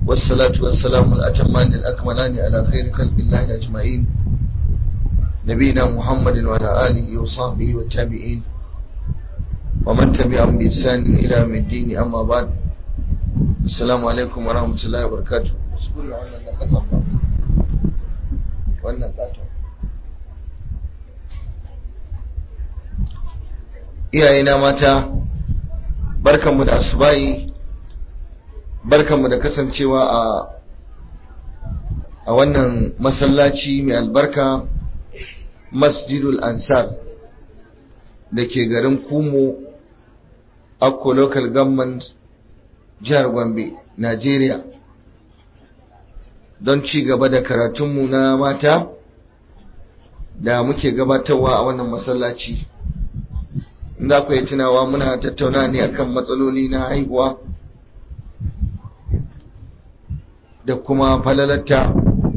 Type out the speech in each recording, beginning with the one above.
والصلاة والسلام الأتمان الأكملان على خير خلق الله أجمعين نبينا محمد وعلى آله وصحبه والتابعين ومن تبعهم بإحسان إلى يوم الدين أما بعد السلام عليكم ورحمة الله وبركاته wannan katon iyayena mata barkanmu da asubahi barkanmu da kasancewa a a wannan masallaci mai albarka masjidul ansar da ke garin kumo akko local government jihar gombe nigeria don ci gaba da karatunmu na mata da muke gabatarwa a wannan masallaci za ku yi tunawa muna tattauna ne akan matsaloli na haihuwa da kuma falalatta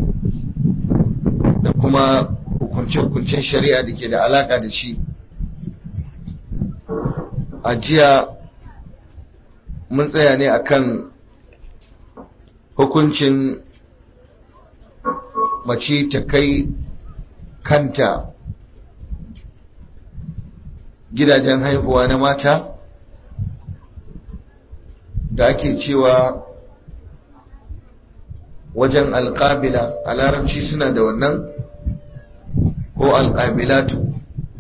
da kuma hukunce-hukuncen shari'a da ke da alaka da shi a jiya mun tsaya ne akan hukuncin mace ta kai kanta gidajen haihuwa na mata da ake cewa wajen alƙabila a larabci suna da wannan ko alƙabilatu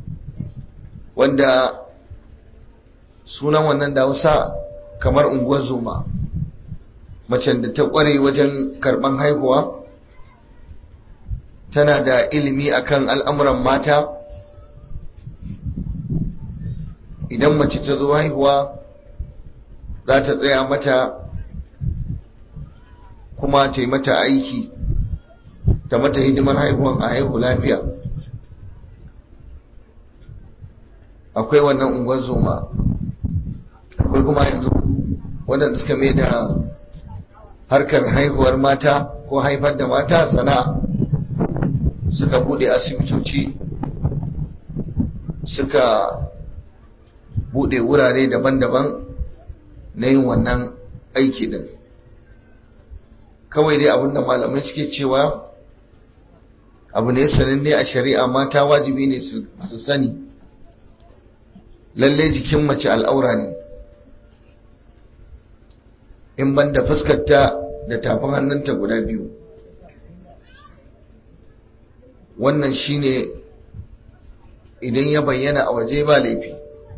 wanda sunan wannan da hausa kamar unguwar zoma macen da ta ƙware wajen karɓan haihuwa tana da ilimi akan al'amuran mata idan mace ta zo haihuwa za ta tsaya mata kuma ta yi mata aiki ta mata hidimar haihuwan a haihu lafiya akwai wannan unguwar zoma akwai kuma yanzu waɗanda suka mai da harkar haihuwar mata ko haifar da mata sana'a suka bude asibitoci suka bude wurare daban-daban na yin wannan aiki din kawai dai abinda malamai suke cewa abu ne sananne a shari'a mata wajibi ne su sani lalle jikin mace al'aura ne in banda fuskarta da tafin hannunta guda biyu wannan shine idan ya bayyana a waje ba laifi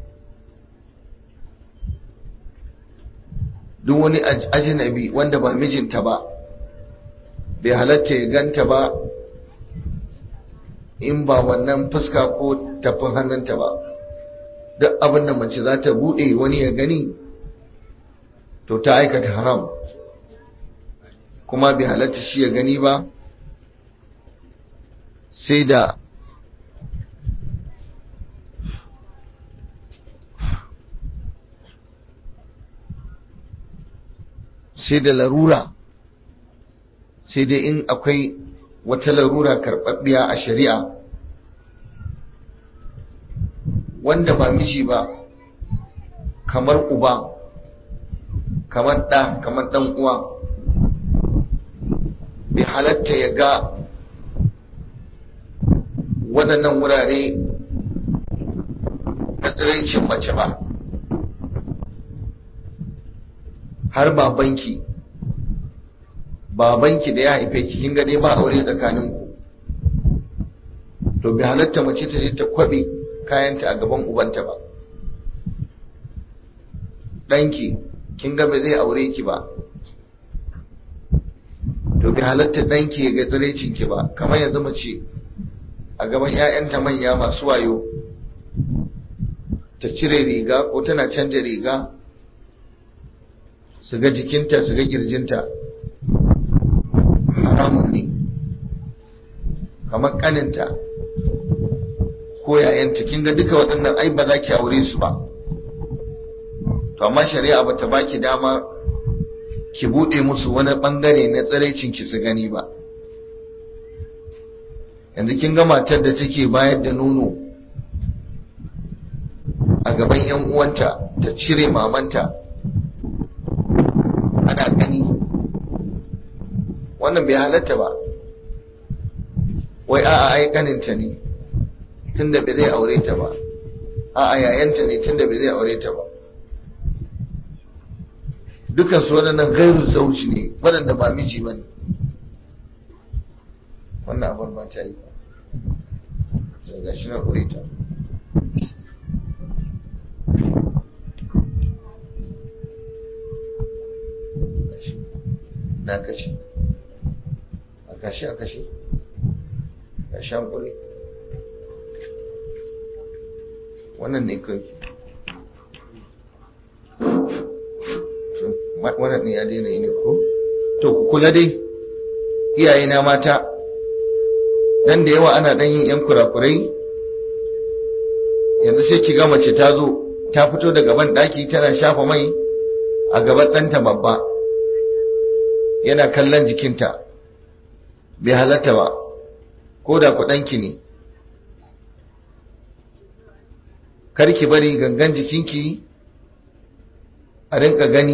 duk wani ajinabi wanda ba mijinta ba bai halatta ya ganta ba in ba wannan fuska ko tafin hannunta ba duk abin da mace za ta buɗe wani ya gani to ta aikata haram kuma bai halatta shi ya gani ba sai da sai da larura sai dai in akwai wata larura karɓaɓɓiya a shari'a wanda ba miji ba kamar uba kamar ɗa kamar ɗan uwa bai halatta ya ga waɗannan wurare na tsiraicin mace ba har babanki babanki da ya haife ki kin dai ba aure tsakaninku to bai halatta mace ta je ta kwabe kayanta a gaban ubanta ba ɗanki kin ga ba zai aure ki ba to bai halatta ɗanki ya ga tsiraicinki ba kamar yanzu mace a gaban 'ya'yanta manya masu wayo ta cire riga ko tana canja riga su ga jikinta su ga kirjinta haramun ne kamar kaninta ko yayanta kin ga duka waɗannan ai ba za ki aure su ba to amma shari'a ba ta baki dama ki buɗe musu wani ɓangare na tsiraicin ki su gani ba yanzu kin ga matar da take bayar da nono a gaban 'yan uwanta ta cire mamanta ana gani wannan bai halatta ba wai a'a ai kaninta ne tunda bai zai aure ta ba a'a yayanta ne tunda bai zai aure ta ba dukan su waɗannan gairu zauji ne waɗanda ba miji ba ne wannan abar ba ta yi ba sai ga shi na aure ta na kashe a kashe a kashe a shan kure wannan ne kai wannan ne ya daina yi ne ko to ku kula dai iyaye na mata dan da yawa ana dan yin yan kurakurai yanzu sai ki ga mace ta zo ta fito daga ban daki tana shafa mai a gaban ɗanta babba yana kallon jikinta bai halatta ba ko da kuɗanki ne karki bari gangan jikinki a rinka gani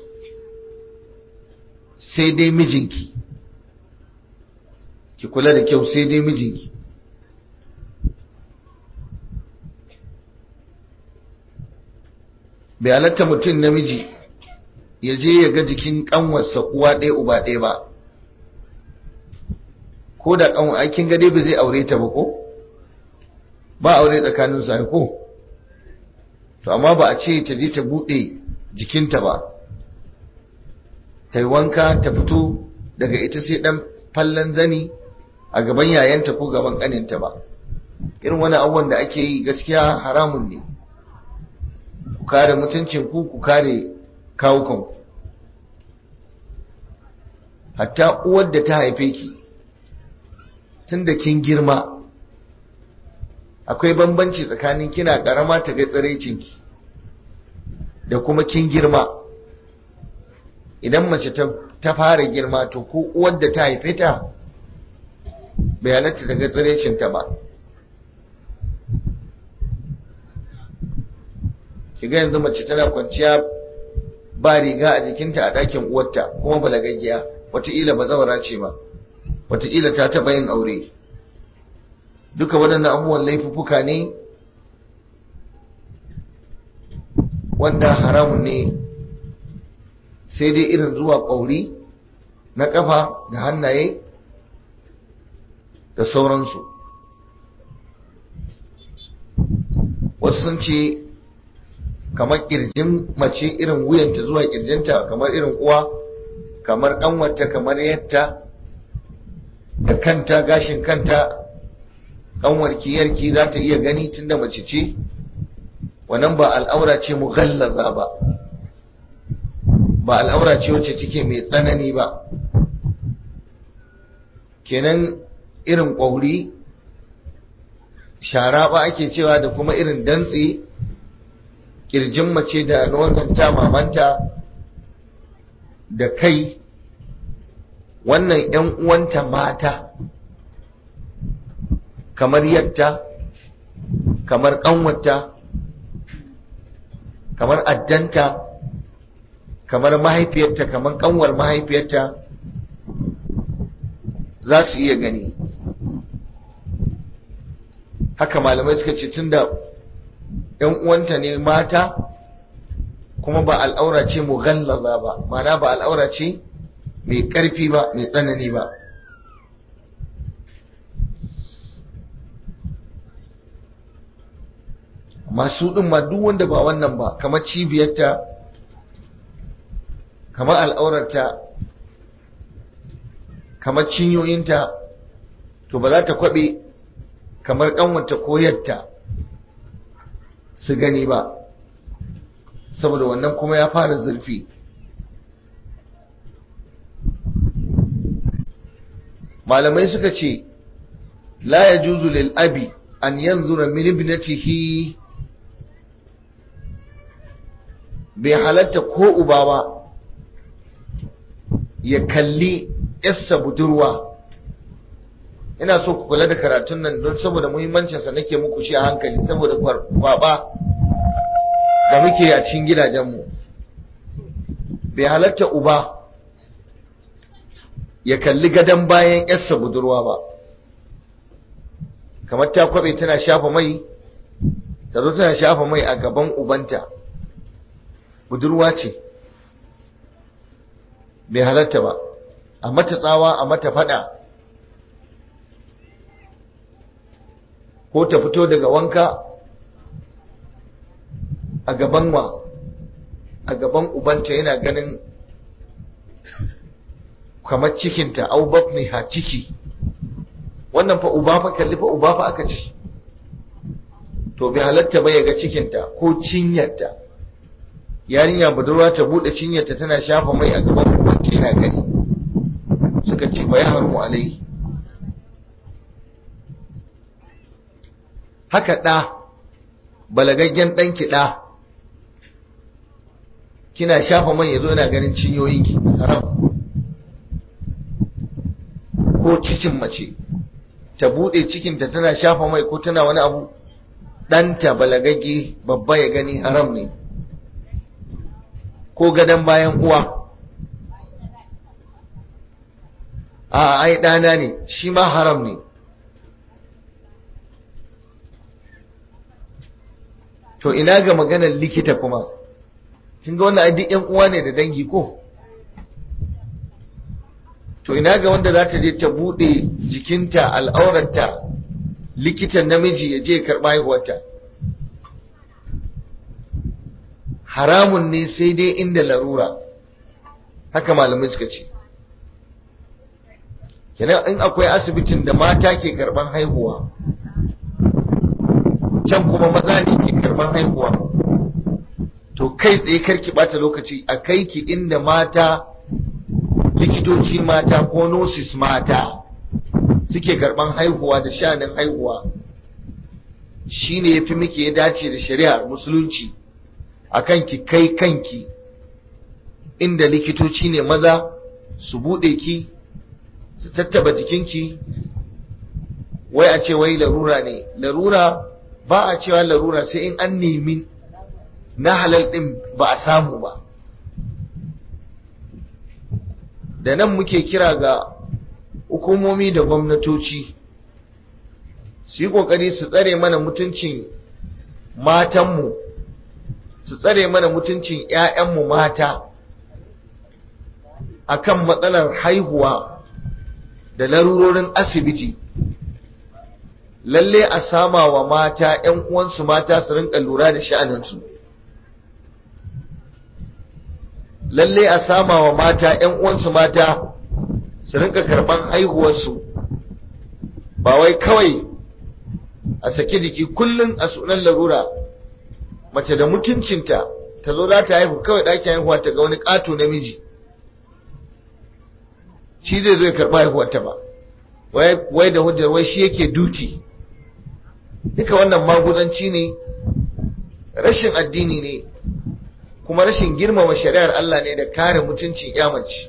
sai dai mijinki ki kula da kyau sai dai mijinki bai halatta mutum namiji ya je ya ga jikin kanwarsa uwa ɗaya uba ɗaya ba ko da kanwa aikin gade ba zai aure ta ba ko ba aure tsakanin su ko to amma ba a ce ta je ta buɗe jikinta ba ta yi wanka ta fito daga ita sai ɗan fallon zani a gaban yayanta ko gaban ƙaninta ba irin wani abubuwan da ake yi gaskiya haramun ne ku kare mutuncin ku ku kare kawukanku hatta uwar da ta haife ki tun da kin girma akwai bambanci tsakanin kina karama ta ga tsiraicinki da kuma kin girma idan mace ta fara girma to ko uwar da ta haife ta bai halatta daga tsiraicinta ba kiga yanzu mace tana kwanciya ba riga a jikinta a ɗakin uwarta kuma balagaggiya wataƙila ba zawara ce ba wataƙila ta taɓa yin aure duka waɗannan abubuwan laifuffuka ne wanda haramun ne sai dai irin zuwa ƙauri na ƙafa da hannaye da sauransu wasu sun ce kamar ƙirjin mace irin wuyanta zuwa ƙirjinta kamar irin uwa kamar ƙanwata kamar yatta da kanta gashin kanta ƙanwarki yarki za ta iya gani tunda mace ce wannan ba al'aura ce mughallaza ba ba al'aura ce wacce take mai tsanani ba kenan irin ƙwauri shara ba ake cewa da kuma irin dantse kirjin mace da nonanta mamanta da kai wannan ‘yan uwanta mata kamar yatta kamar ƙanwata kamar addanta kamar mahaifiyarta kamar ƙanwar mahaifiyarta za su iya gani haka malamai suka ce tunda ‘yan uwanta ne mata kuma ba al'aura ce mughallaza ba mana ba al'aura ce mai ƙarfi ba mai tsanani ba masu ɗin ma duk wanda ba wannan ba kamar cibiyarta kamar al'aurarta kamar cinyoyinta to ba za ta kwaɓe kamar ƙanwata koyarta su gani ba saboda wannan kuma ya fara zurfi malamai suka ce la ya juzu lil abi an yanzura min ibnatihi bai halatta ko uba ba ya kalli yassa budurwa ina so ku kula da karatun nan don saboda muhimmancinsa nake muku shi a hankali saboda kwaba da muke a cikin gidajenmu bai halatta uba ya kalli gadon bayan yarsa budurwa ba kamar ta kwabe tana shafa mai ta zo tana shafa mai a gaban ubanta budurwa ce bai halatta ba a mata tsawa a mata fada ko ta fito daga wanka a gaban wa a gaban ubanta yana ganin kamar cikinta au ha ciki wannan fa uba fa kalli fa uba fa aka ci to bai halatta ba ya ga cikinta ko cinyarta yarinya budurwa ta bude cinyarta tana shafa mai a gaban ubanta yana gani suka ce fa ya harmu alai haka ɗa balagaggen ɗanki ɗa kina shafa mai yazo yana ganin cinyoyinki haram ko cikin mace ta bude cikinta tana shafa mai ko tana wani abu ɗanta balagagge babba ya gani haram ne ko gadon bayan uwa a ai ɗana ne shi ma haram ne to ina ga maganar likita kuma kin ga wannan duk yan uwa ne da dangi ko to ina ga wanda za ta je ta bude jikinta al'aurarta likitan namiji ya je karɓa haihuwarta haramun ne sai dai inda larura haka malamai suka ce kenan in akwai asibitin da mata ke karɓan haihuwa can kuma maza ne ke karɓan haihuwa to kai tsaye karki bata lokaci a kai ki inda mata likitoci mata ko nosis mata suke karban haihuwa da shanin haihuwa shine yafi miki ya dace da shari'ar musulunci akan ki kai kanki inda likitoci ne maza su bude ki su tattaba jikinki wai a ce wai larura ne larura ba a cewa larura sai in an nemi na halal ɗin ba a samu ba da nan muke kira ga hukumomi da gwamnatoci su yi ƙoƙari su tsare mana mutuncin matanmu su tsare mana mutuncin 'ya'yanmu mata akan matsalar haihuwa da larurorin asibiti lalle a sama wa mata 'yan uwansu mata su rinka lura da sha'aninsu lalle a sama wa mata ‘yan uwansu mata su rinka karɓan haihuwarsu ba wai kawai a sake jiki kullum a sunan larura mace da mutuncinta ta zo za ta haihu kawai ɗakin haihuwa ta ga wani ƙato namiji shi zai zo ya karɓa haihuwarta ba wai da hujjar wai shi yake duti duka wannan maguzanci ne rashin addini ne kuma rashin girmama shari'ar Allah ne da kare mutuncin yamaci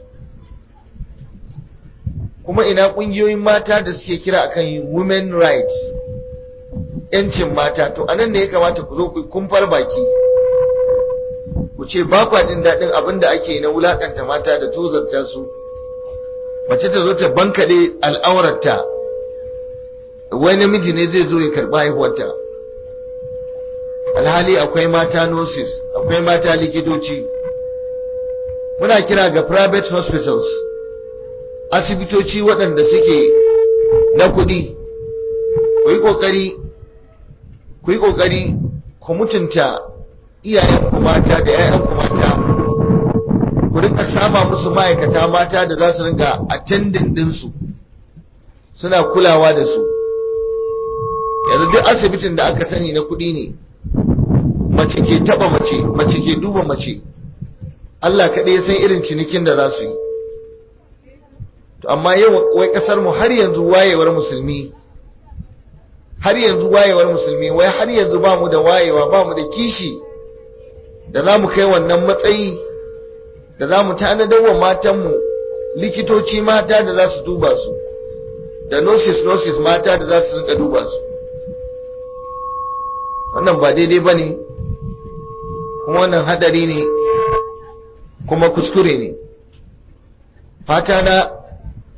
kuma ina kungiyoyin mata da suke kira akan women rights yancin mata to anan ne ya kamata ku zo ku kumfar baki ku ce ba kwa jin daɗin abin da ake na wulakanta mata da tozarta su mace ta zo ta bankaɗe al'aurarta wai namiji ne zai zo ya karɓi haihuwarta alhali akwai mata nurses akwai mata likitoci muna kira ga private hospitals asibitoci waɗanda suke na kuɗi ku yi ƙoƙari ku yi ƙoƙari ku mutunta iyayenku mata da 'ya'yanku mata ku rinka sama musu ma'aikata mata da za su rinka attending ɗinsu suna kulawa da su yanzu duk asibitin da aka sani na kuɗi ne mace ke taba mace mace ke duba mace Allah kaɗai ya san irin cinikin da za su yi to amma yau wai ƙasar mu har yanzu wayewar musulmi har yanzu wayewar musulmi wai har yanzu ba mu da wayewa ba mu da kishi da za mu kai wannan matsayi da za mu tanadar wa matanmu likitoci mata da za su duba su da nurses nurses mata da za su rinka duba su wannan ba daidai ba ne kuma wannan hadari ne kuma kuskure ne fata na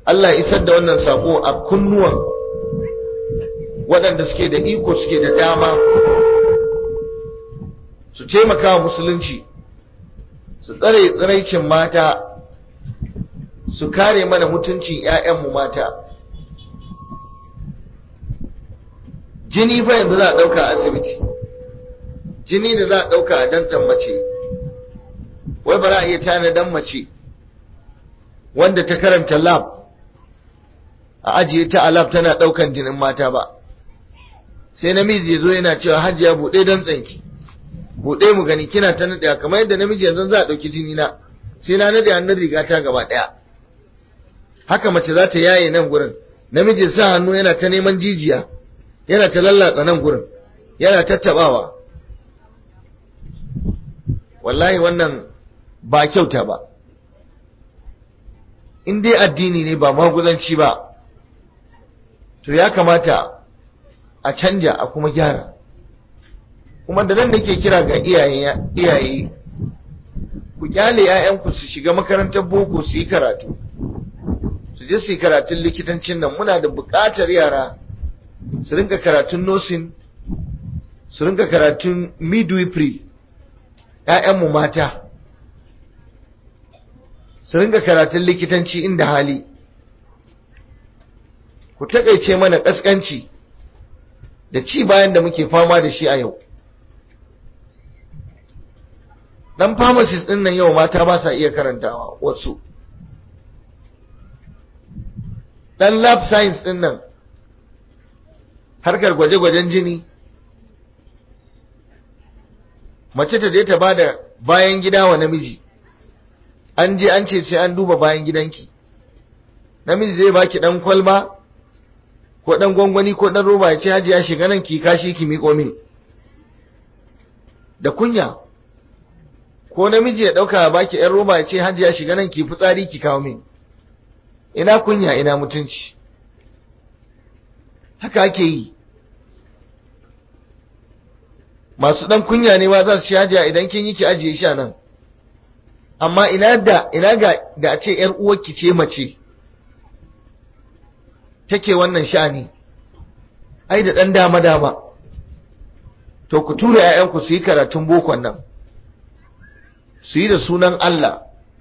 Allah ya isar da wannan sako a kunnuwan waɗanda suke da iko suke da dama su taimaka wa musulunci su tsare tsiraicin mata su kare mana mutuncin 'ya'yanmu mata jini fa yanzu za a ɗauka a asibiti jini da za a ɗauka a dantan mace wai ba za a iya tanadan mace wanda ta karanta lab a ajiye ta a lab tana ɗaukan jinin mata ba sai namiji ya zo yana cewa hajiya buɗe don tsanki buɗe mu gani kina ta naɗe kamar yadda namiji yanzu za a ɗauki jini na sai na naɗe hannun riga ta gaba ɗaya haka mace za ta yaye nan gurin namiji sa hannu yana ta neman jijiya yana ta lallatsa nan gurin yana tattabawa wallahi wannan ba kyauta ba in dai addini ne ba maguzanci ba to ya kamata a canja a kuma gyara kuma da nan nake kira ga iyaye ku kyale 'ya'yanku su shiga makarantar boko su yi karatu su je su yi karatun likitancin nan muna da buƙatar yara su rinka karatun nursing su rinka karatun midwifery ‘ya'yanmu mata su rinka karatun likitanci inda hali ku taƙaice mana ƙasƙanci da ci bayan da muke fama da shi a yau ɗan pharmacist ɗin nan yau mata ba sa iya karantawa wasu ɗan lab science ɗin nan harkar gwaje-gwajen jini mace ta je ta ba da bayan gida wa namiji an je an ce sai an duba bayan gidanki namiji zai baki dan kwalba ko dan gwangwani ko dan roba ya ce haji ya shiga nan ki kashi ki miƙo min da kunya ko namiji ya dauka baki yan roba ya ce haji ya shiga nan ki fitsari ki kawo min ina kunya ina mutunci haka ake yi masu dan kunya ne ma za su ci hajiya idan kin yi ki ajiye shi nan amma ina da ina ga da a ce yar uwarki ce mace take wannan sha'ani ai da dan dama dama to ku tura ƴaƴanku su yi karatun bokon nan su yi da sunan Allah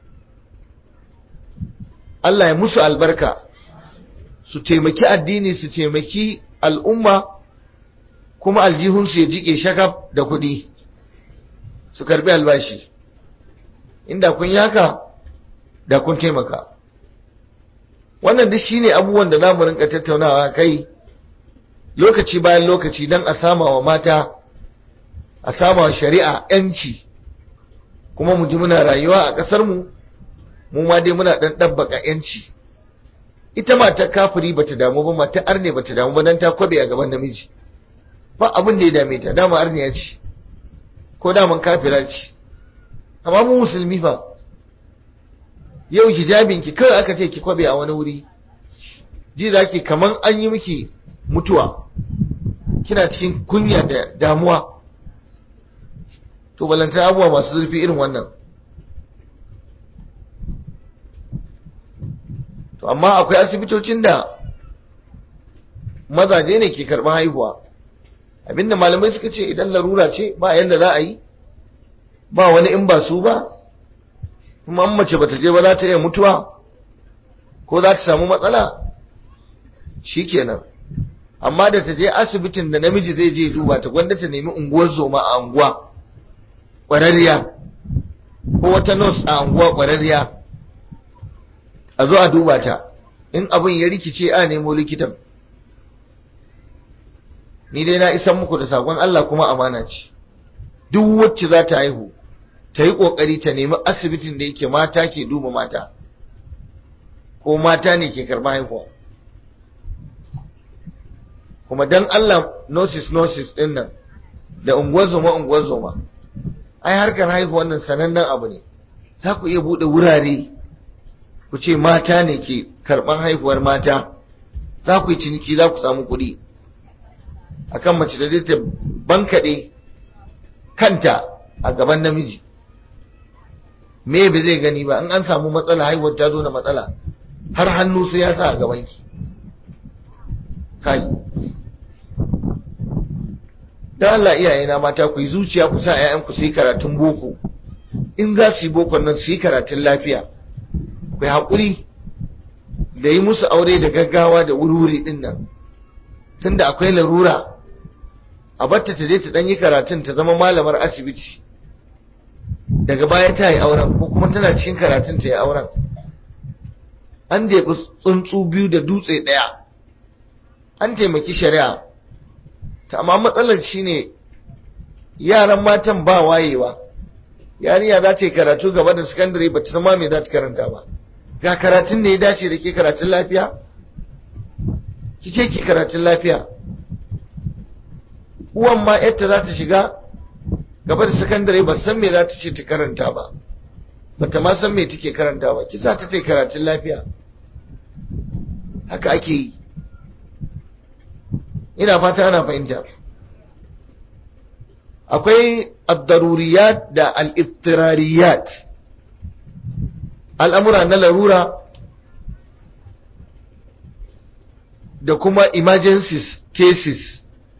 Allah ya musu albarka su taimaki addini su taimaki al'umma kuma aljihunsu ya jike shakaf da kuɗi su karbi albashi inda kun yi haka da kun taimaka wannan duk shine abubuwan da zamu rinka tattaunawa kai lokaci bayan lokaci don a sama wa mata a sama wa shari'a yanci kuma mu ji muna rayuwa a ƙasar mu mu ma dai muna dan dabbaka yanci ita matar kafiri bata damu ba matar arne bata damu ba dan ta kwabe a gaban namiji ba abin da ya dame ta dama arniya ce ko daman kafira ce amma mu musulmi fa yau hijabin ki kawai aka ce ki kwabe a wani wuri ji zaki kaman an yi miki mutuwa kina cikin kunya da damuwa to balanta abubuwa masu zurfi irin wannan to amma akwai asibitocin da mazaje ne ke karɓar haihuwa abinda malamai suka ce idan larura ce ba yanda za a yi ba wani in ba su ba kuma an mace bata je ba za ta iya mutuwa ko za ta samu matsala shikenan amma da ta je asibitin da namiji zai je duba ta gwanda ta nemi unguwar zoma a unguwa ƙwararriya ko wata nurse a unguwa ƙwararriya a zo a duba ta in abin ya rikice a nemo likitan ni dai na isan muku da sakon Allah kuma amana ce duk wacce za ta haihu ta yi ƙoƙari ta nemi asibitin da yake mata ke duba mata ko mata ne ke karɓar haihuwa kuma dan Allah nosis nosis ɗin nan da unguwar zoma unguwar zoma ai harkar haihuwa nan sanannen abu ne za ku iya buɗe wurare ku ce mata ne ke karɓar haihuwar mata za ku yi ciniki za ku samu kuɗi akan mace da ta bankaɗe kanta a gaban namiji me ba zai gani ba in an samu matsala haihuwar ta zo da matsala har hannu sai ya sa a gabanki kai dan Allah iyayena mata ku yi zuciya ku sa ƴaƴanku su yi karatun boko in za su yi bokon nan su yi karatun lafiya ku yi haƙuri da yi musu aure da gaggawa da wuri-wuri ɗin nan tunda akwai larura a batta ta je ta ɗan yi karatun ta zama malamar asibiti daga baya ta yi auren ko kuma tana cikin karatun ta yi auren an jeɓi tsuntsu biyu da dutse ɗaya an taimaki shari'a ta amma matsalar shine yaran matan ba wayewa yarinya za ta yi karatu gaba da sakandare ba ta sama me za ta karanta ba ga karatun da ya dace da ke karatun lafiya ki ce ki karatun lafiya uwan ma yadda za ta shiga gaba da sakandare ba san me za ta ce ta karanta ba ba ta ma san me take karanta ba ki sa ta ta karatun lafiya haka ake yi ina fata ana fahimta akwai addaruriyat da al'iftirariyat al'amura na larura da kuma emergencies cases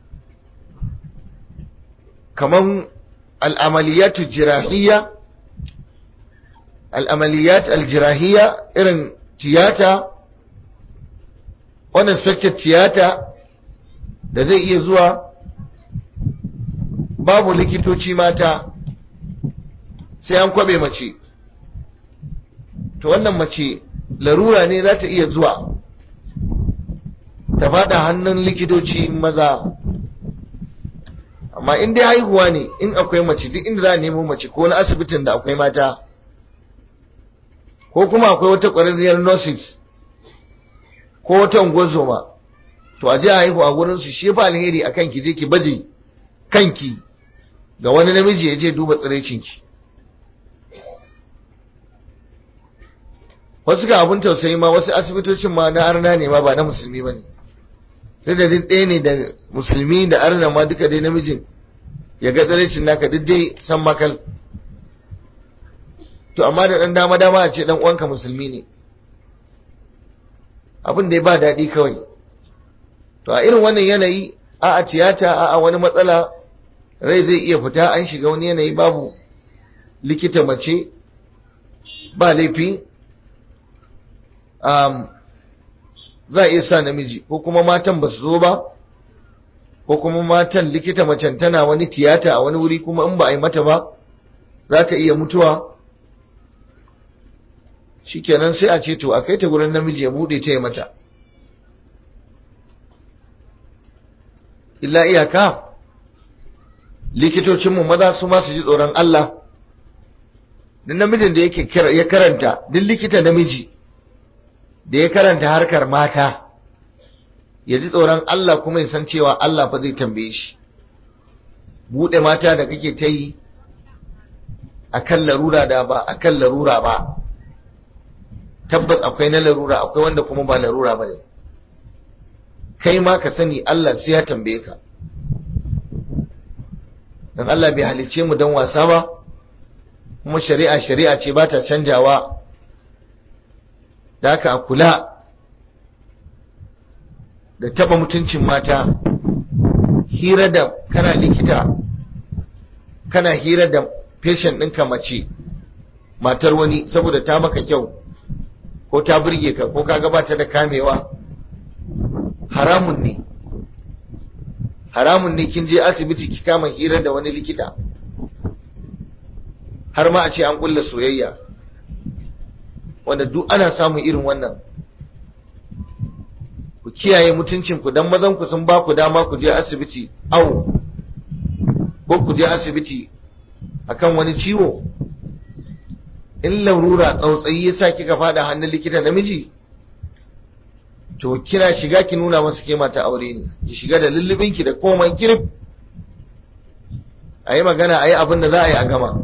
kaman al'amaliyatu jirahiyya al'amaliyat aljirahiyya irin tiyata unexpected tiyata da zai iya zuwa babu likitoci mata sai an kwabe mace to wannan mace larura ne za ta iya zuwa ta fada hannun likitoci maza amma in dai haihuwa ne in akwai mace duk inda za a nemo mace ko na asibitin da akwai mata ko kuma akwai wata ƙwararriyar nurses ko wata ungozoma to a je a haihu a gurin su shi fa alheri akan ki je ki baje kanki ga wani namiji ya je duba tsirecinki wasu ga abin tausayi ma wasu asibitocin ma na arna ne ma ba na musulmi ba ne sai da ɗaya ne da musulmi da arna ma duka dai namijin ya ga tsirecin naka duk dai san makal to amma da ɗan dama dama a ce ɗan uwanka musulmi ne abin da ya ba daɗi kawai to a irin wannan yanayi a a tiyata a a wani matsala rai zai iya fita an shiga wani yanayi babu likita mace ba laifi um, za a iya sa namiji ko kuma matan ba su zo ba ko kuma matan likita macen tana wani tiyata a wani wuri kuma in ba a yi mata ba za ta iya mutuwa shikenan sai a ce to a kai ta gurin namiji ya bude ta yi mata illa iyaka likitocinmu maza su ma su ji tsoron Allah duk namijin da yake ya karanta duk likita namiji da ya karanta harkar mata ya ji tsoron Allah kuma ya san cewa Allah fa zai tambaye shi buɗe mata da kake ta yi a kan larura da ba a kan larura ba tabbas akwai na larura akwai wanda kuma ba larura ba ne kai ma ka sani Allah sai ya tambaye ka don Allah bai halicce mu don wasa ba kuma shari'a shari'a ce ba ta canjawa da haka a kula da taba mutuncin mata hira da kana likita kana hira da patient ɗinka mace matar wani saboda ta maka kyau ko ta burge ka ko ka gabata da kamewa haramun ne haramun ne kin je asibiti ki kama hira da wani likita har ma a ce an kulla soyayya wanda duk ana samun irin wannan ku kiyaye mutuncinku dan mazan ku sun ba ku dama ku je asibiti au ko ku je asibiti akan wani ciwo in larura tsautsayi yasa kika fada hannun likita namiji to kina shiga ki nuna masa ke mata aure ne ki shiga da lullubinki da komai kirif a yi magana a yi abin da za a yi a gama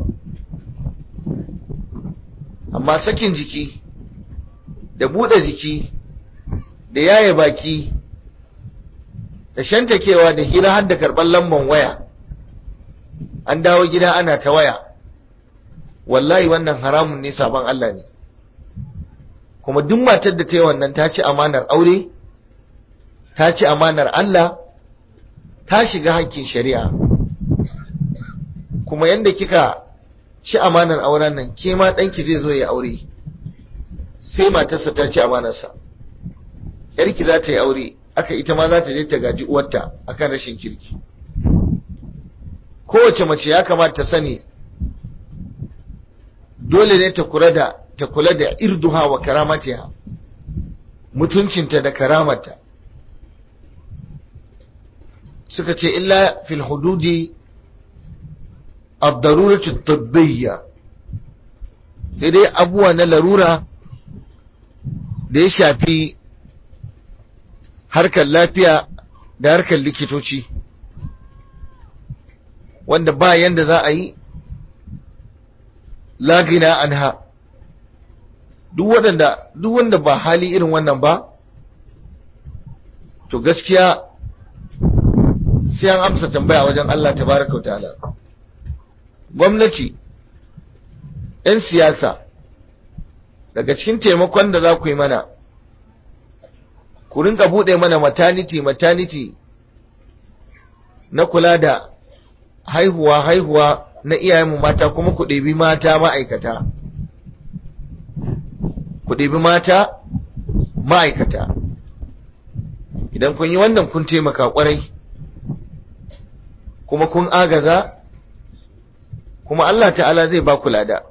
amma sakin jiki da buɗe jiki da yaye baki da shantakewa da hira har da karɓar lamban waya an dawo gida ana ta waya wallahi wannan haramun ne sabon Allah ne kuma duk matar da ta yi wannan ta ci amanar aure ta ci amanar Allah ta shiga hakkin shari'a kuma yadda kika ci amanar auren nan ke ma ɗanki zai zo ya aure sai matarsa ta ci amanarsa yarki za ta yi aure aka ita ma za ta je ta gaji uwarta akan rashin kirki kowace mace ya kamata ta sani dole ne ta kula da ta kula da irduha wa karamatiha mutuncinta da karamarta suka ce illa fil hududi ad-daruratu at-tibbiyya dai abuwa na larura da ya shafi harkar lafiya da harkar likitoci wanda ba yanda za a yi lagina anha duk waɗanda duk wanda ba hali irin wannan ba to gaskiya sai an amsa tambaya wajen Allah tabaraka wa ta'ala gwamnati 'yan siyasa daga cikin taimakon da za ku yi mana ku rinka buɗe mana maternity maternity na kula da haihuwa haihuwa na iyayenmu mata kuma ku ɗebi mata ma'aikata ku ɗebi mata ma'aikata idan kun yi wannan kun taimaka ƙwarai kuma kun agaza kuma Allah ta'ala zai ba ku lada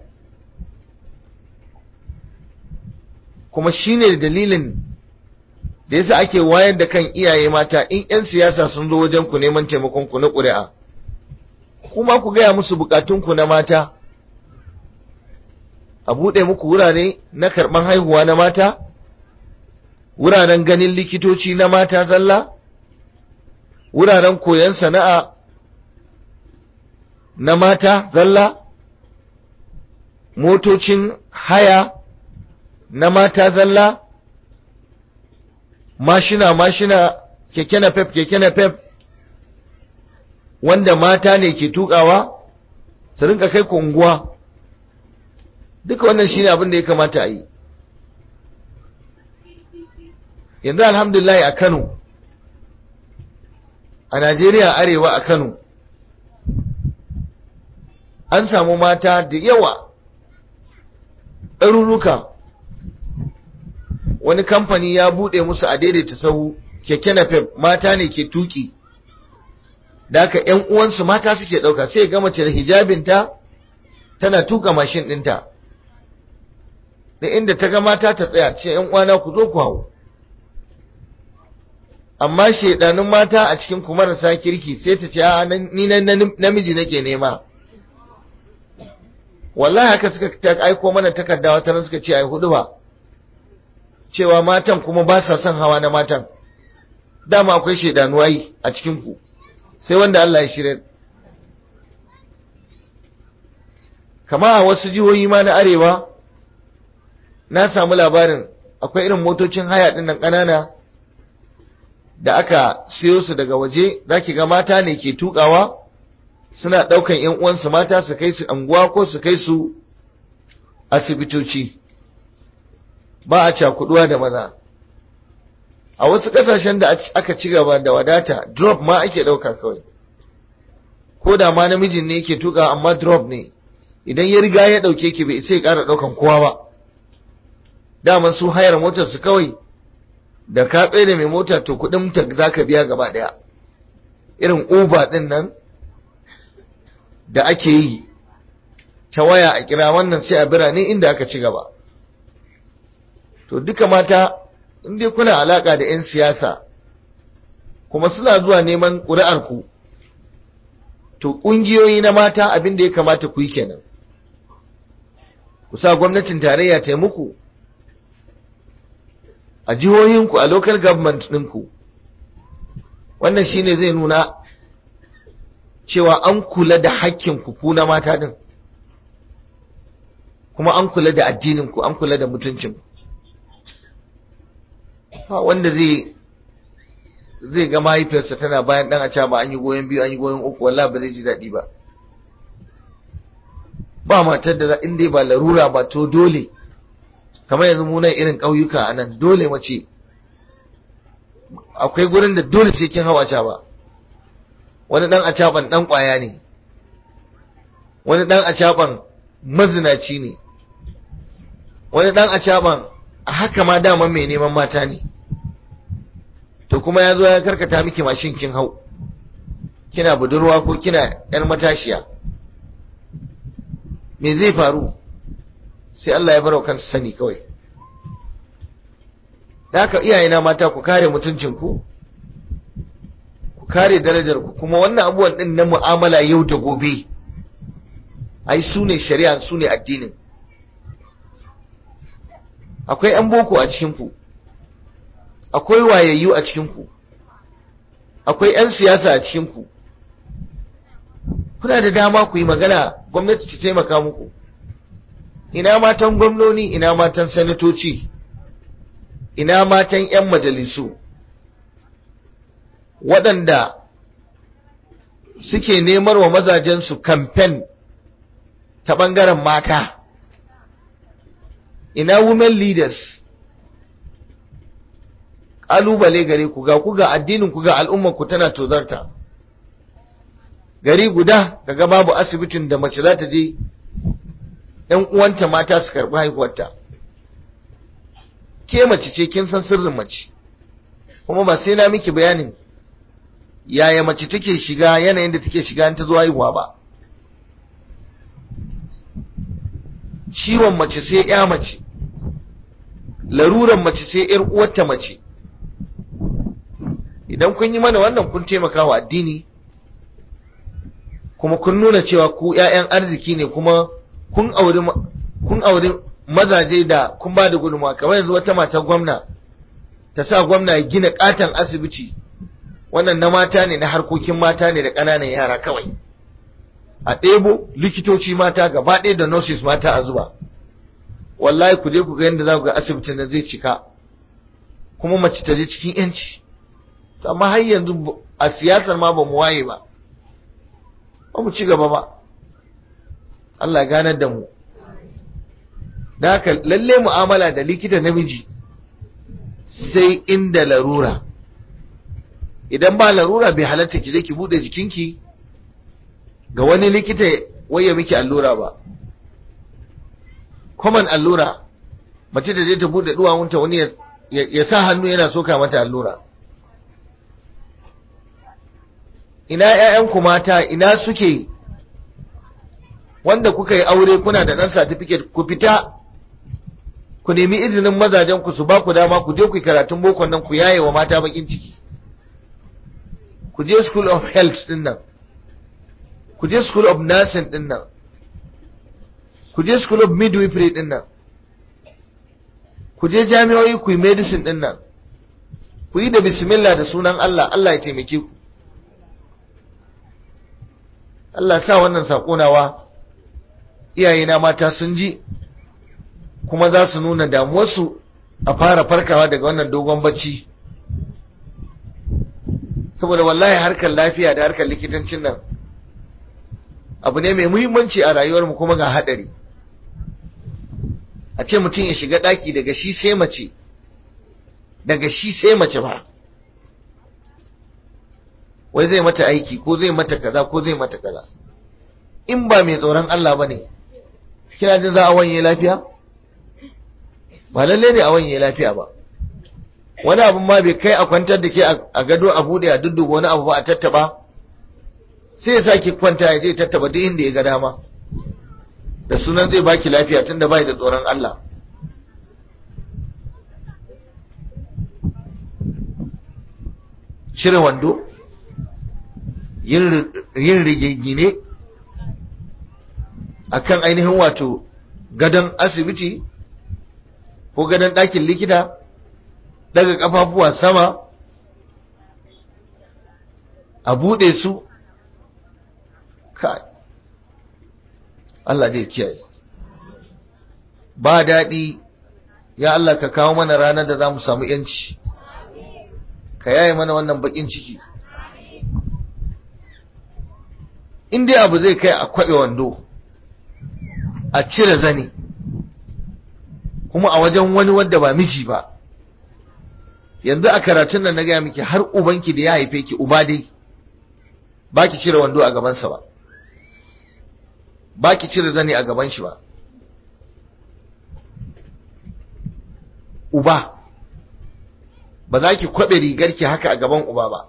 kuma shine dalilin da yasa ake wayar da kan iyaye mata in 'yan siyasa sun zo wajen ku neman taimakon ku na ƙuri'a kuma ku gaya musu bukatunku na mata a buɗe muku wurare na karɓan haihuwa na mata wuraren ganin likitoci na mata zalla wuraren koyon sana'a na mata zalla motocin haya na mata zalla mashina mashina keke na pep keke na pep wanda mata ne ke tukawa su rinka kai ku unguwa duka wannan shine abin da ya kamata a yi yanzu alhamdulillah a Kano a Najeriya arewa a Kano an samu mata da yawa ɗaruruka wani kamfani ya buɗe musu a daidaita sahu keke na mata ne ke tuki da haka ‘yan uwansu mata suke ɗauka sai ga mace da hijabinta tana tuka mashin ɗinta da inda ta ga mata ta tsaya ce ‘yan uwana ku zo ku hau amma shaidanun mata a cikin ku marasa kirki sai ta ce a ni namiji nake nema wallahi haka suka ta aiko mana takarda wata suka ce ai hudu ba cewa matan kuma ba sa son hawa na matan dama akwai shaidanu ai a cikin ku sai wanda Allah ya shirya kama a wasu jihohi ma na arewa na samu labarin akwai irin motocin haya din nan ƙanana da aka siyo su daga waje zaki ga mata ne ke tukawa suna ɗaukan ‘yan uwansu mata su kai su anguwa ko su kai su asibitoci ba a cakuduwa da maza a wasu ƙasashen da aka ci gaba da wadata drop ma ake ɗauka kawai ko da ma namijin ne yake tuka amma drop ne idan ya riga ya ɗauke ki bai sai ya ƙara ɗaukan kowa ba daman su hayar motar su kawai da ka tsaye da mai mota to kuɗin ta za ka biya gaba ɗaya irin uber ɗin nan da ake yi ta waya a kira wannan sai a birane inda aka ci gaba to duka mata in dai kuna alaka da 'yan siyasa kuma suna zuwa neman ƙuri'arku to ƙungiyoyi na mata abin da ya kamata ku yi kenan ku sa gwamnatin tarayya ta muku a jihohinku a local government ɗinku wannan shine zai nuna cewa an kula da hakkinku ku na mata din kuma an kula da addininku an kula da mutuncinku ba wanda zai zai ga mahaifiyarsa tana bayan dan a ba an yi goyon biyu an yi goyon uku wallahi ba zai ji daɗi ba ba matar da in dai ba larura ba to dole kamar yanzu mu nan irin ƙauyuka a nan dole mace akwai gurin da dole sai kin hawa ba wani dan acaban dan kwaya ne wani dan acaban mazinaci ne wani dan acaban a haka ma dama mai neman mata ne to kuma ya zo ya karkata miki mashin kin hau kina budurwa ko kina yar matashiya me zai faru sai Allah ya barau kansa sani kawai da haka iyayena mata ku kare mutuncinku ku kare darajarku kuma wannan abubuwan din na mu'amala yau da gobe ai su ne shari'a su ne addinin akwai 'yan boko a cikinku akwai wayayyu a cikinku akwai 'yan siyasa a cikinku kuna da dama ku yi magana gwamnati ta taimaka muku ina matan gwamnoni ina matan sanatoci ina matan 'yan majalisu waɗanda suke nemar wa mazajensu kamfen ta ɓangaren mata ina women leaders ƙalubale gare ku ga ku ga addinin ku ga al'ummar ku tana tozarta gari guda daga babu asibitin da mace za ta je ‘yan uwanta mata su karɓi haihuwarta ke mace ce kin san sirrin mace kuma ba sai na miki bayanin yaya mace take shiga yanayin da take shiga ta zo haihuwa ba ciwon mace sai ya mace laruran mace sai ‘yar uwarta mace idan kun yi mana wannan kun taimaka wa addini kuma kun nuna cewa ku ‘ya'yan arziki ne kuma kun auri kun auri mazaje da kun ba da gudunmawa kamar yanzu wata matar gwamna ta sa gwamna ya gina katon asibiti wannan na mata ne na harkokin mata ne da ƙananan yara kawai a ɗebo likitoci mata gaba ɗaya da nurses mata a zuba wallahi ku je ku ga yadda za ku ga asibitin da zai cika kuma mace ta je cikin yanci amma har yanzu a siyasar ma ba mu waye ba ba mu ci gaba ba Allah ganar da mu da haka lalle mu'amala da likita namiji sai inda larura idan ba larura bai halatta ki je ki bude jikinki ga wani likita waye miki allura ba common allura mace da je ta bude duwawunta wani ya sa hannu yana soka mata allura ina ƴaƴanku mata ina suke wanda kuka yi aure kuna da ɗan certificate ku fita ku nemi izinin mazajen ku su ba ku dama ku je ku yi karatun bokon nan ku yaye wa mata bakin ciki ku je school of health din nan ku je school of nursing din nan ku je school of midwifery din nan ku je jami'o'i ku yi medicine din nan ku yi da bismillah da sunan Allah Allah ya taimake ku Allah sa wannan saƙonawa iyayena mata sun ji kuma za su nuna damuwarsu a fara farkawa daga wannan dogon bacci saboda wallahi harkar lafiya da harkar likitancin nan abu ne mai muhimmanci a rayuwarmu kuma ga haɗari a ce mutum ya shiga ɗaki daga shi sai mace daga shi sai mace ba wai zai mata aiki ko zai mata kaza ko zai mata kaza in ba mai tsoron Allah ba ne kina jin za a wanye lafiya ba lalle ne a wanye lafiya ba wani abin ma bai kai a kwantar da ke a gado a bude a dudduba wani abu ba a tattaba sai ya sake kwanta ya je tattaba duk inda ya ga dama da sunan zai baki lafiya tunda bai da tsoron Allah cire wando yin rigingine a kan ainihin wato gadon asibiti ko gadon ɗakin likita daga ƙafafuwa sama a buɗe su kai Allah zai kiyaye ba daɗi ya Allah ka kawo mana ranar da za mu samu ‘yanci ka yaye mana wannan baƙin ciki in dai abu zai kai a kwaɓe wando a cire zane kuma a wajen wani wadda ba miji ba yanzu a karatun nan na gaya miki har ubanki da ya haife ki uba dai ba ki cire wando a gabansa ba ba ki cire zani a gaban shi ba uba ba za ki kwaɓe rigarki haka a gaban uba ba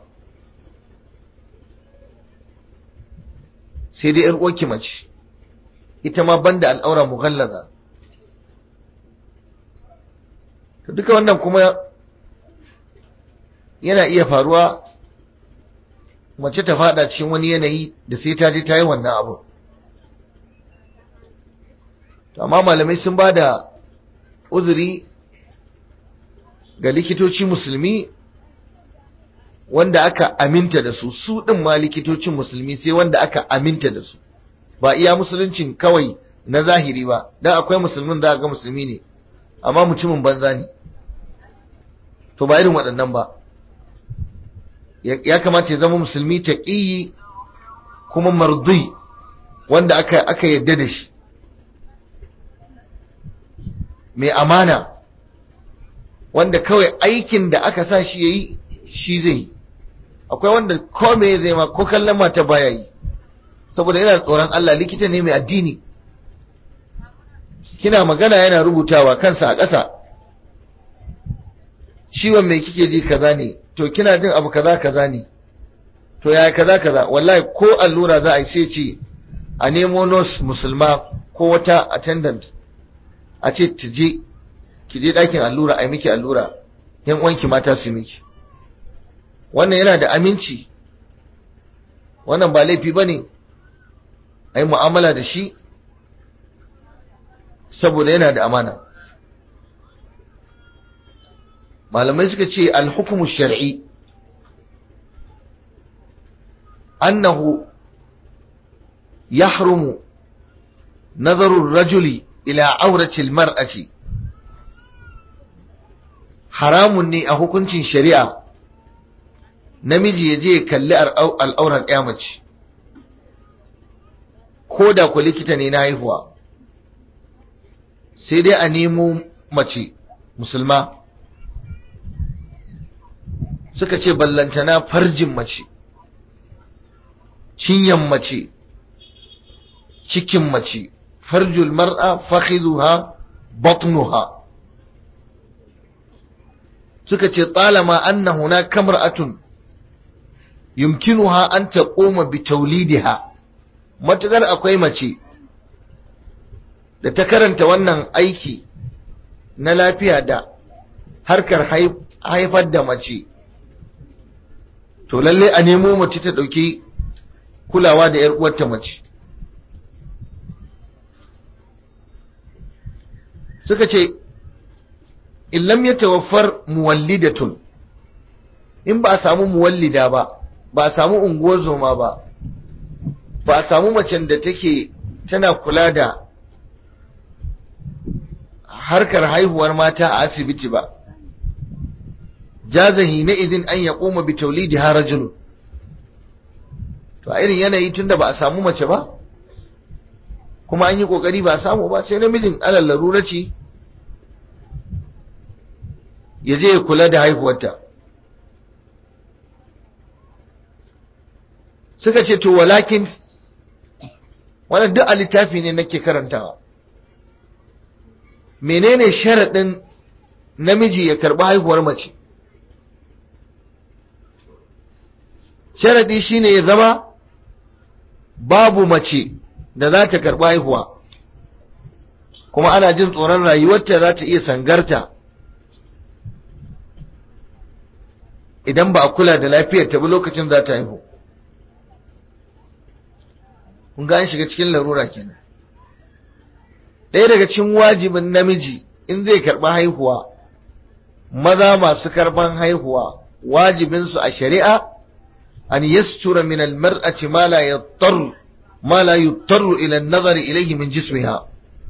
sai dai uwarki mace ita ma banda al'aura mughallaza to duka wannan kuma yana iya faruwa mace ta fada cikin wani yanayi da sai ta je ta yi wannan abu amma malamai sun ba da uzuri ga likitoci musulmi wanda aka aminta da su su ɗin ma likitocin musulmi sai wanda aka aminta da su ba iya musuluncin kawai na zahiri ba dan akwai musulmin da ga musulmi ne amma mutumin banza ne to ba irin waɗannan ba ya kamata ya zama musulmi taqiyi kuma mardi wanda aka aka yadda da shi mai amana wanda kawai aikin da aka sa shi yayi shi zai yi akwai wanda ko me zai ma ko kallon mata baya yi saboda yana tsoron Allah likita ne mai addini kina magana yana rubutawa kansa a ƙasa ciwon mai kike ji kaza ne to kina jin abu kaza kaza ne to yaya kaza kaza wallahi ko allura za a yi sai ce a nemo nurse musulma ko wata attendant a ce ta je ki je ɗakin allura a yi miki allura yan uwanki mata su miki wannan yana da aminci wannan ba laifi ba ne a yi mu'amala da shi saboda yana da amana malamai suka ce alhukumu shar'i annahu yahrumu nazarun rajuli ila auratil mar'ati haramun ne a hukuncin shari'a namiji ya je ya kalli al'auran ɗaya mace ko da ku likita ne na haihuwa sai dai a nemo mace musulma suka ce ballantana farjin mace cinyan mace cikin mace farjul mar'a fakhizuha batnuha suka ce talama anna hunaka kamra'atun yumkinuha an taquma bi tawlidiha matukar akwai mace da ta karanta wannan aiki na lafiya da harkar haifar da mace to lalle a nemo mace ta dauki kulawa da yar uwarta mace suka ce illam ya tawaffar muwallidatun in ba a samu muwallida ba ba a samu unguwar zoma ba ba a samu macen da take tana kula da harkar haihuwar mata a asibiti ba jazahi na idin an ya koma bi taulidi harajulu to a irin yanayi tunda ba a samu mace ba kuma an yi kokari ba a samu ba sai namijin alal larura ce ya je ya kula da haihuwarta suka ce to walakin wannan duk a littafi ne nake karantawa menene sharaɗin namiji ya karɓi haihuwar mace sharaɗi shine ya zama babu mace da za ta karɓi haihuwa kuma ana jin tsoron rayuwarta za ta iya sangarta idan ba a kula da lafiyar ta ba lokacin za ta haihu kun ga an shiga cikin larura kenan ɗaya daga cikin wajibin namiji in zai karɓi haihuwa maza masu karɓan haihuwa wajibinsu a shari'a an yastura min almar'ati ma la yattar ma la yuttar ila an-nazar ilayhi min jismiha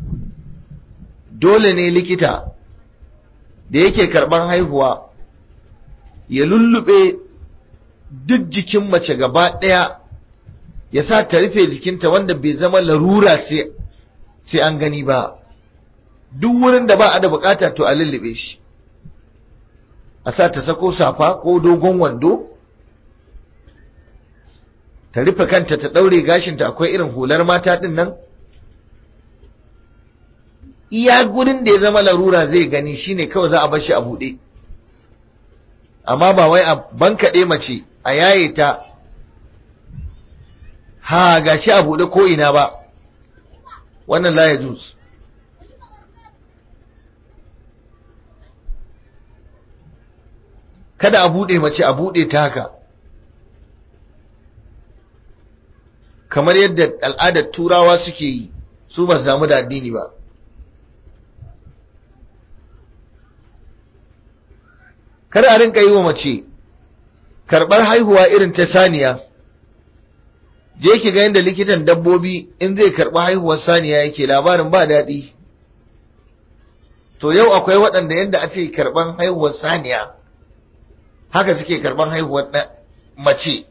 dole ne likita da yake karɓan haihuwa ya lullube duk jikin mace gaba ɗaya ya sa ta rufe jikinta wanda bai zama larura sai an gani ba duk wurin da ba a da bukata to a lullube shi a sa ta sako safa ko dogon wando ta rufe kanta ta ɗaure gashinta akwai irin hular mata ɗin nan iya gurin da ya zama larura zai gani shine kawai za a bar shi a buɗe amma ba wai a bankaɗe mace a yaye ta ha gashi a buɗe ko ina ba wannan la ya kada a buɗe mace a buɗe ta haka kamar yadda al'adar turawa suke yi su ba su damu da addini ba kada a rinka yi wa mace karɓar haihuwa irin ta saniya je ki ga yadda likitan dabbobi in zai karɓi haihuwar saniya yake labarin ba daɗi to yau akwai waɗanda yadda ake karɓar haihuwar saniya haka suke karɓar haihuwar mace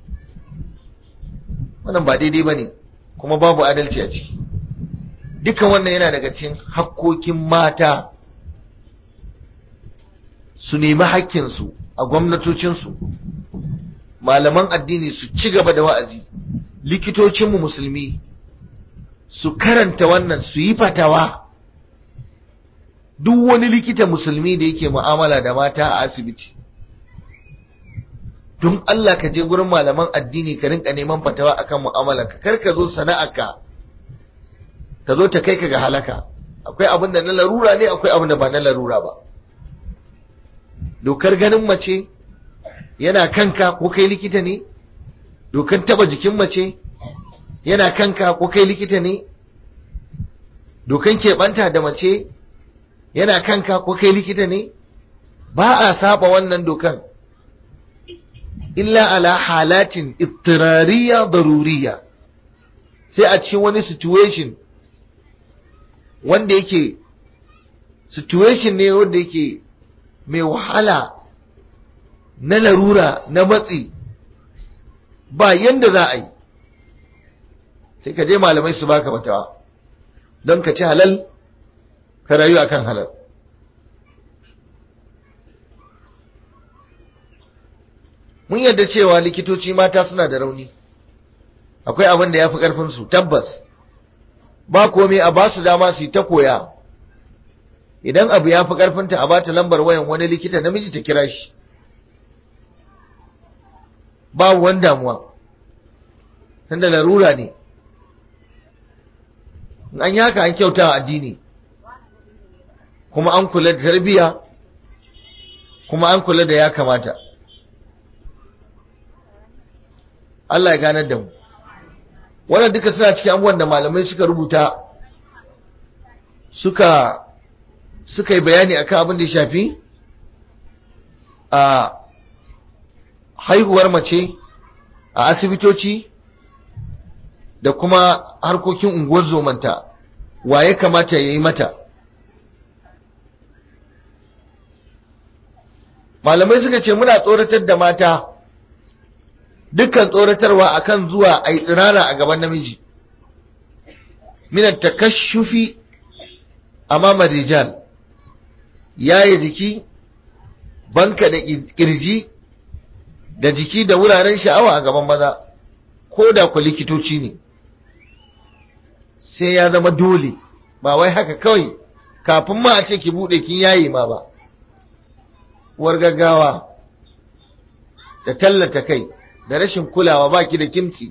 wannan ba daidai ba ne kuma babu adalci a ciki duka wannan yana daga cikin hakkokin mata su nemi hakkinsu a gwamnatocinsu malaman addini su ci gaba da wa'azi likitocinmu musulmi su karanta wannan su yi fatawa duk wani likita musulmi da yake mu'amala da mata a asibiti don Allah ka je gurin malaman addini ka rinka neman fatawa akan mu'amalarka kar ka zo sana'arka ta zo ta kai ka ga halaka akwai abin da na larura ne akwai abin da ba na larura ba dokar ganin mace yana kanka ko kai likita ne dokar taba jikin mace yana kanka ko kai likita ne dokan keɓanta da mace yana kanka ko kai likita ne ba a saba wannan dokan illa ala halatin ittirariya daruriya sai a cikin wani situation wanda yake situation ne wanda yake mai wahala na larura na matsi ba yanda za a yi sai ka je malamai su baka matawa don ka ci halal ka rayu akan halal mun yadda cewa likitoci mata suna da rauni akwai abin da ya fi ƙarfinsu tabbas ba komai a ba su dama su yi ta koya idan abu ya fi ƙarfinta a bata lambar wayan wani likita namiji ta kira shi babu wani damuwa tunda larura ne an yi haka an kyauta addini kuma an kula da tarbiyya kuma an kula da ya kamata Allah ya ganar da mu wannan duka suna cikin abubuwan da malamai suka rubuta suka suka yi bayani akan abin da ya shafi a haihuwar mace a asibitoci da kuma harkokin unguwar zomanta wa ya kamata ya yi mata malamai suka ce muna tsoratar da mata dukkan tsoratarwa akan zuwa a yi tsirara a gaban namiji minan takashufi amama rijal yaye jiki banka da kirji da jiki da wuraren sha'awa a gaban maza ko da ku likitoci ne sai ya zama dole ba wai haka kawai kafin ma a ce ki bude kin yayi ma ba uwar gaggawa da tallata kai da rashin kulawa baki da kimci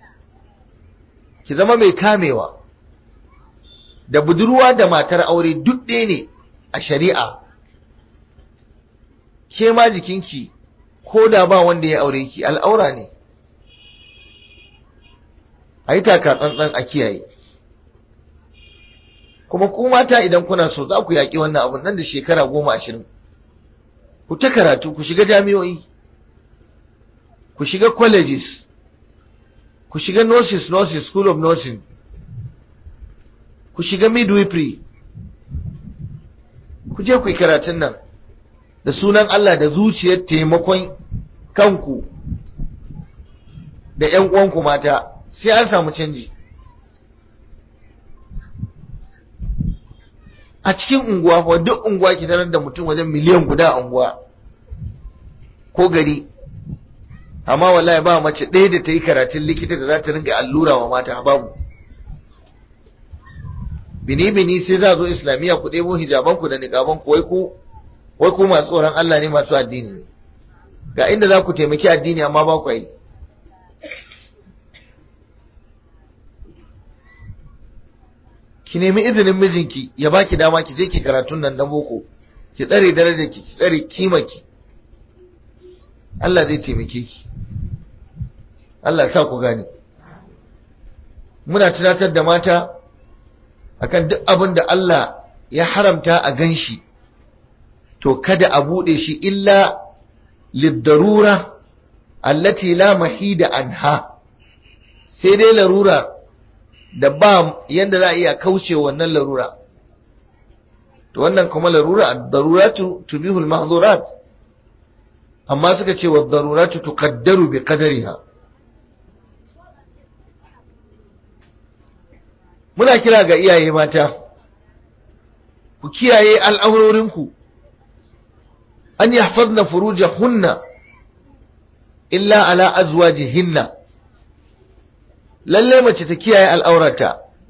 ki zama mai kamewa da budurwa da matar aure duk ɗaya ne a shari'a ke ma jikinki ko da ba wanda ya aure ki al'aura ne a yi taka tsantsan a kiyaye kuma ku mata idan kuna so za ku yaƙi wannan abun nan da shekara goma ashirin ku ta karatu ku shiga jami'o'i ku shiga colleges ku shiga nurses nurses school of nursing ku shiga midwifery ku je ku yi karatun nan da sunan Allah da zuciyar taimakon kanku da ‘yan uwanku mata sai an samu canji a cikin unguwa fa duk unguwa ki tarar da mutum wajen miliyan guda a unguwa ko gari amma wallahi ba mace ɗaya da ta yi karatun likita da za ta ringa allura wa mata babu bini bini sai za zo islamiyya ku ɗebo hijaban ku da niqaban ku wai ku wai ku masu tsoron Allah ne masu addini ne ga inda za ku taimaki addini amma ba ku yi ki nemi izinin mijinki ya baki dama ki je ki karatun nan na boko ki tsare darajar ki ki tsare kimaki Allah zai taimake ki Allah sa ku gane muna tunatar da mata akan duk abin da Allah ya haramta a ganshi to kada a bude shi illa lidarura allati la mahida anha sai dai larura da ba yanda za a iya kauce wannan larura to wannan kuma larura ad-daruratu tubihu al-mahdhurat amma suka ce wad-daruratu tuqaddaru bi qadariha muna kira ga iyaye mata ku kiyaye al'aurorinku an yahfazna furujahunna illa ala azwajihinna lalle mace ta kiyaye al'aurata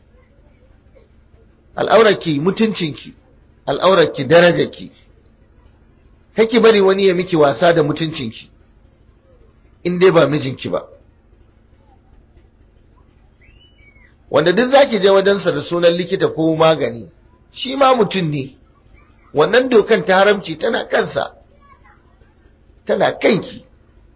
al'aurarki mutuncinki al'aurarki darajarki kake bari wani ya miki wasa da mutuncinki in dai ba mijinki ba wanda duk zaki je wajensa da sunan likita ko magani shi ma mutum ne wannan dokan ta haramci tana kansa tana kanki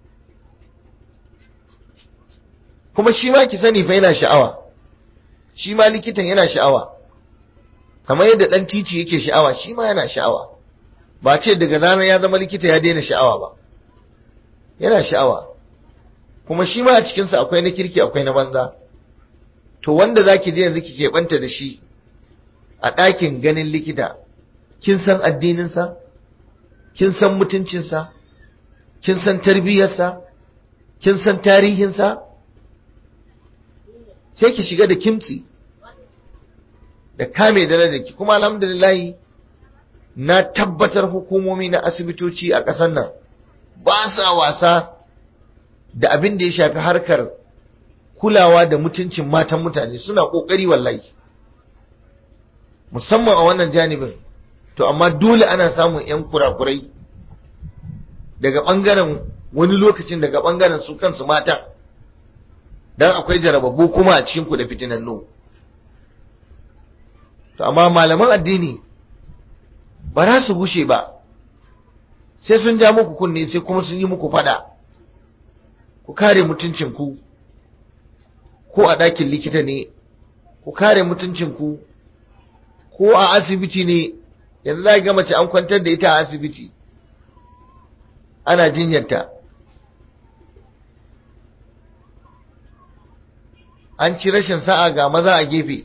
kuma shi ma ki sani fa yana sha'awa shi ma likitan yana sha'awa kamar yadda dan titi yake sha'awa shi ma yana sha'awa ba ce daga ranar ya zama likita ya daina sha'awa ba yana sha'awa kuma shi ma a cikinsa akwai na kirki akwai na banza to wanda zaki je yanzu ki keɓanta da shi a ɗakin ganin likita kin san addininsa kin san mutuncinsa kin san tarbiyyarsa kin san tarihinsa sai ki shiga da kimtsi da kame darajarki kuma alhamdulillahi na tabbatar hukumomi na asibitoci a ƙasar nan ba sa wasa da abin da ya shafi harkar kulawa da mutuncin matan mutane suna ƙoƙari wallahi musamman a wannan janibin to amma dole ana samun 'yan kurakurai daga ɓangaren wani lokacin daga ɓangaren su kansu mata don akwai jarababu kuma a cikinku da fitinannu to amma malaman addini ba za su gushe ba sai sun ja muku kunne sai kuma sun yi muku fada ku kare mutuncinku ko a ɗakin likita ne ku kare mutuncinku ko a asibiti ne yanzu za ga mace an kwantar da ita a asibiti ana jinyarta an ci rashin sa'a ga maza a gefe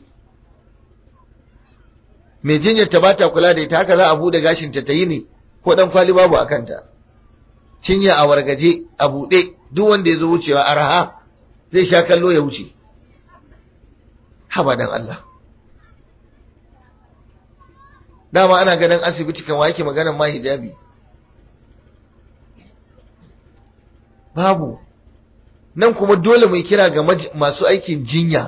mai jinyarta ba ta kula da ita haka za a buɗe gashinta ta yi ne ko ɗan kwali babu a kanta cinya a wargaje a buɗe duk wanda ya zo wucewa araha zai sha kallo ya wuce haba dan Allah dama ana ganin asibiti kan yake maganar ma hijabi babu nan kuma dole mai kira ga masu aikin jinya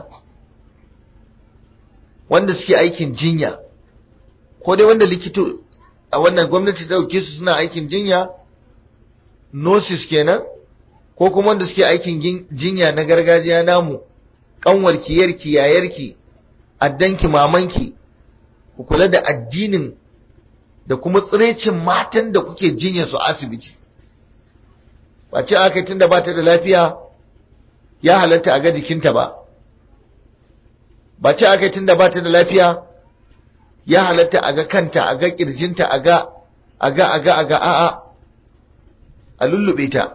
wanda suke aikin jinya ko dai wanda likito a wannan gwamnati ta dauke su suna aikin jinya nurses kenan ko kuma wanda suke aikin jinya na gargajiya namu kanwarki yarki yayarki addanki mamanki ku kula da addinin da kuma tsirecin matan da kuke jinya su asibiti ba ce aka tun da ba ta da lafiya ya halatta a ga jikinta ba ba ce aka tun da ba ta da lafiya ya halatta a ga kanta a ga kirjinta a ga a ga a ga a ga a'a a lullube ta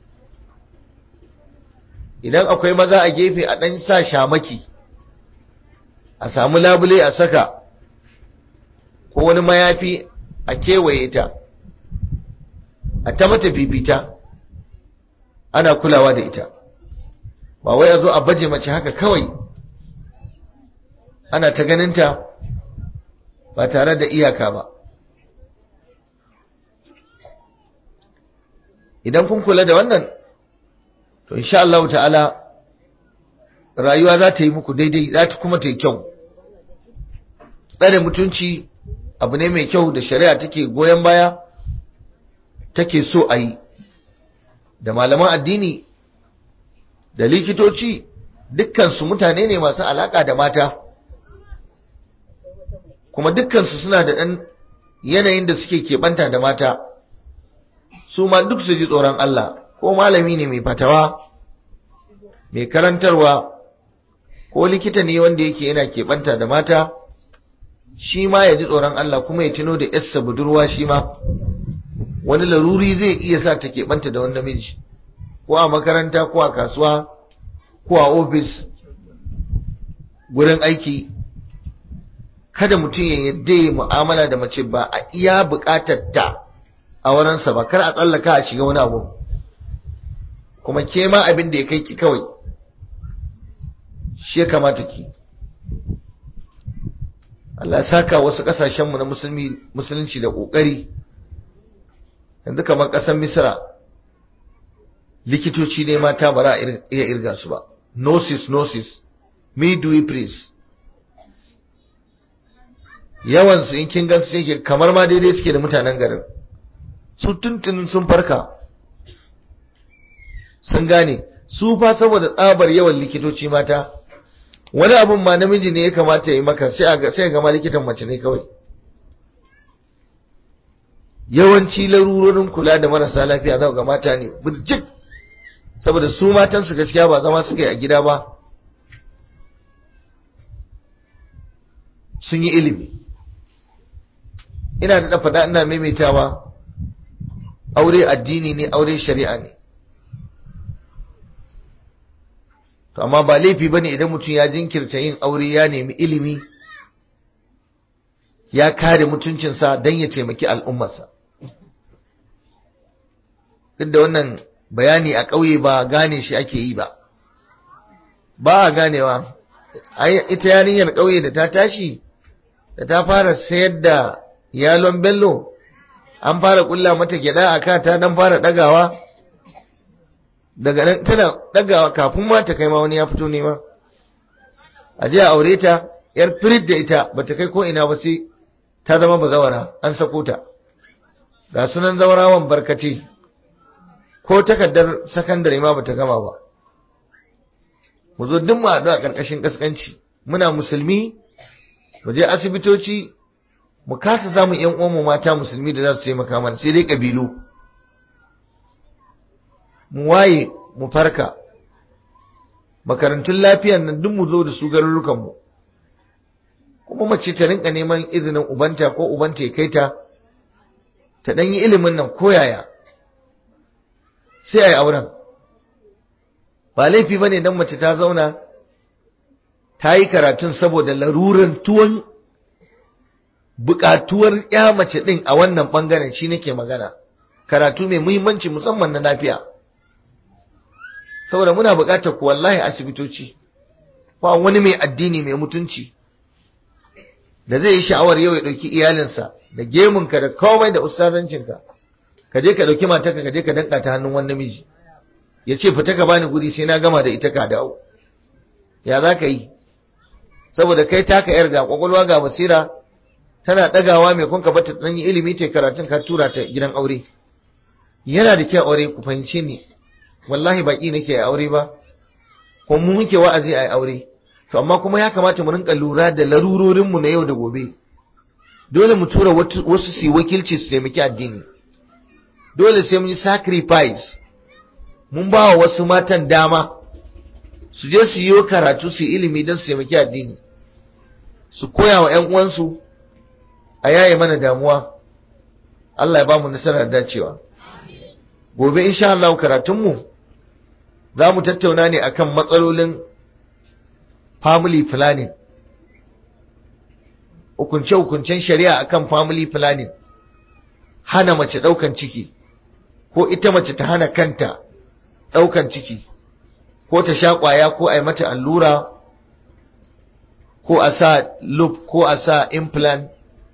idan akwai maza a gefe a ɗan sa shamaki a samu labule a saka ko wani mayafi a kewaye ta a ta mata fifita ana kulawa da ita ba wai a zo a baje mace haka kawai ana ta ganinta ba tare da iyaka ba idan kun kula da wannan to insha Allah ta'ala rayuwa za ta yi muku daidai za ta kuma ta yi kyau tsare mutunci abu ne mai kyau da shari'a take goyon baya take so a yi da malaman addini da likitoci dukkansu mutane ne masu alaka da mata kuma dukkansu suna da ɗan yanayin da suke keɓanta da mata su ma duk su ji tsoron Allah ko malami ne mai fatawa mai karantarwa ko likita ne wanda yake yana keɓanta da mata shi ma ya ji tsoron Allah kuma ya tuno da yarsa budurwa shi ma wani laruri zai iya sa ta keɓanta da wani namiji ko a makaranta ko a kasuwa ko a ofis gurin aiki kada mutum ya yadda ya mu'amala da mace ba a iya buƙatar ta a wurinsa ba kar a tsallaka a shiga wani abu kuma ke ma abin da ya kai ki kawai shi ya kamata ki Allah saka wasu kasashenmu na musulmi musulunci da ƙoƙari yanzu kamar ƙasar misra likitoci ne mata ba za a iya irga su ba nosis nosis midwiferys yawansu in kin gansu yake kamar ma daidai suke da mutanen garin su tuntunin sun farka sun gane su fa saboda tsabar yawan likitoci mata wani abun ma namiji ne ya kamata ya yi maka sai a sai ga ma likitan mace ne kawai yawanci larurorin kula da marasa lafiya za ga mata ne burjik saboda su matan su gaskiya ba zama suka yi a gida ba sun yi ilimi ina da faɗa ina maimaitawa aure addini ne aure shari'a ne to amma ba laifi bane idan mutum ya jinkirta yin aure ya nemi ilimi ya kare mutuncinsa don ya taimaki al'ummarsa duk da wannan bayani a ƙauye ba gane shi ake yi ba ba a ganewa ita yarinyar ƙauye da ta tashi da ta fara sayar da yalon bello an fara kulla mata gyada a ka ta dan fara dagawa daga nan tana dagawa kafin ma ta kai ma wani ya fito nema a je a aure ta yar firid da ita bata kai ko ina ba sai ta zama bazawara an sako ta ga sunan zawarawan barkace ko takardar sakandare ma bata gama ba mu zo duk mu haɗu a ƙarƙashin ƙasƙanci muna musulmi mu je asibitoci mu kasa samun ƴan uwanmu mata musulmi da za su taimaka mana sai dai ƙabilu mu waye mu farka makarantun lafiyan nan duk mu zo da su garurukanmu kuma mace ta rinka neman izinin ubanta ko ubanta ya kai ta ta ɗan yi ilimin nan koyaya sai a yi auren ba laifi ba ne don mace ta zauna ta yi karatun saboda laruran tuwon buƙatuwar ya mace ɗin a wannan ɓangaren shi nake magana karatu mai muhimmanci musamman na lafiya saboda muna buƙatar ku wallahi asibitoci ba wani mai addini mai mutunci da zai yi sha'awar yau ya ɗauki iyalinsa da gemunka da komai da ustazancinka ka je ka ɗauki matarka ka je ka danka ta hannun wani namiji ya ce fita ka bani guri sai na gama da ita ka dawo ya za ka yi saboda kai taka yar ga kwakwalwa ga basira tana ɗagawa mai kun ka bata ɗan yi ilimi ta karatun ka tura ta gidan aure yana da kyau aure ku fahimce ni wallahi baki nake a aure ba ko mu muke wa'azi a aure to amma kuma ya kamata mu rinka lura da larurorin mu na yau da gobe dole mu tura wasu su wakilci su taimaki addini dole sai mun yi sacrifice mun ba wa wasu matan dama su je su yi karatu su ilimi don su taimaki addini su koya wa 'yan uwansu a yaye mana damuwa Allah ya ba mu nasarar dacewa gobe insha Allah karatunmu za mu tattauna ne akan matsalolin family planning hukunce-hukuncen shari'a akan family planning hana mace ɗaukan ciki ko ita mace ta hana kanta ɗaukan ciki ko ta sha ƙwaya ko a yi mata allura ko a sa loop ko a sa implant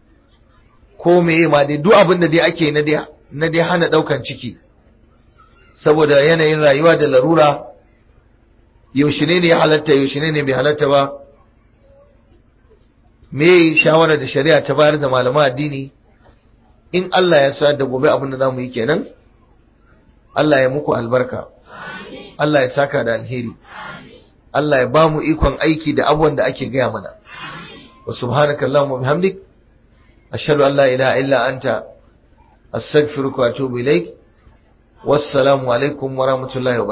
ko meye ma dai duk abin da dai ake na dai na dai hana daukan ciki saboda yanayin rayuwa da larura yaushe ne ne ya halatta yaushe ne ne bai halatta ba me shawara da shari'a ta bayar da malaman addini in Allah ya sa da gobe abin da zamu yi kenan Allah ya muku albarka Allah ya saka da alheri Allah ya ba mu ikon aiki da abubuwan da ake gaya mana wa subhanaka allahumma bihamdik ashhadu an la ilaha illa anta astaghfiruka wa atubu ilaik wassalamu alaikum wa rahmatullahi wa